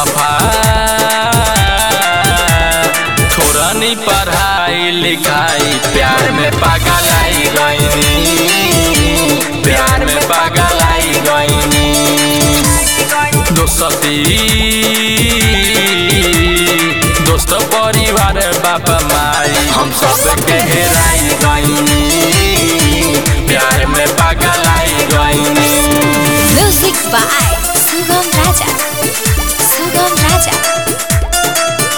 बेवफा थोड़ा नहीं पढ़ाई लिखाई प्यार में पागल आई गईनी प्यार में पागल आई गईनी दोस्ती दोस्त परिवार बाबा माई हम सब के हेराई गईनी प्यार में पागल आई गईनी Music by Sugam Raja. Sugam Raja.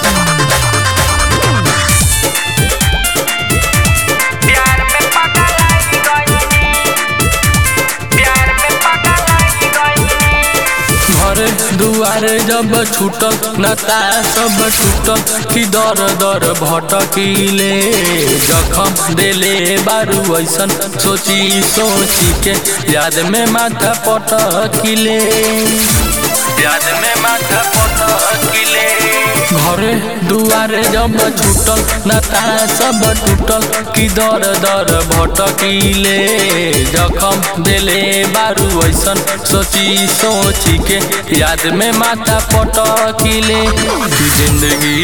प्यार में पागल आई गईनी प्यार में पागल आई गईनी घर दुआर जब छूटल नता सब टूटल कि दर दर भटकीले जखम देले बारू ऐसन सोची सोची के याद में माथा पटकीले याद में माथा पटकीले घरे दुआरे जब छूटल नता सब टूटल कि दर दर भटकीले जखम देले बारू ऐसन सोची सोची के याद में माथा पटकीले कि जिंदगी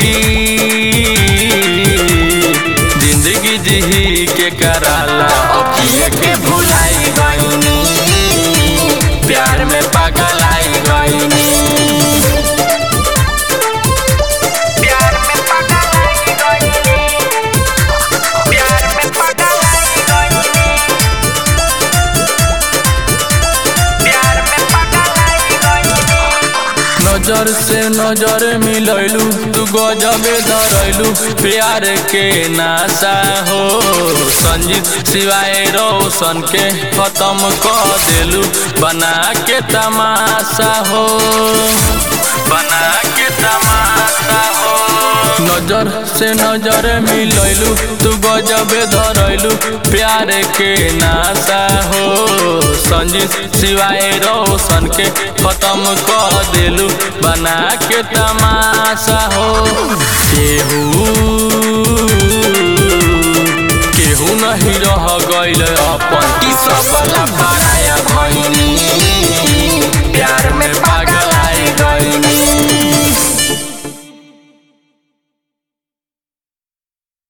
जिंदगी जी के कराला अपिए के भुलाई गईनी प्यार में पागल आई गईनी प्यार में पागल आई गईनी प्यार में पागल आई गईनी प्यार में पागल आई गईनी नजर से नजर मिलैलू तू गजबे धरैलू प्यार के नासा हो संजीत सिवाय रोशन के खत्म कर देलू बना के तमाशा हो बना के तमाशा हो नजर से नजर मिलैलू तू गजबे धरैलू प्यार के नासा हो संजीत सिवाय रोशन के खत्म कर देलू बना के तमाशा हो केहू केहू नहीं रह गइल अब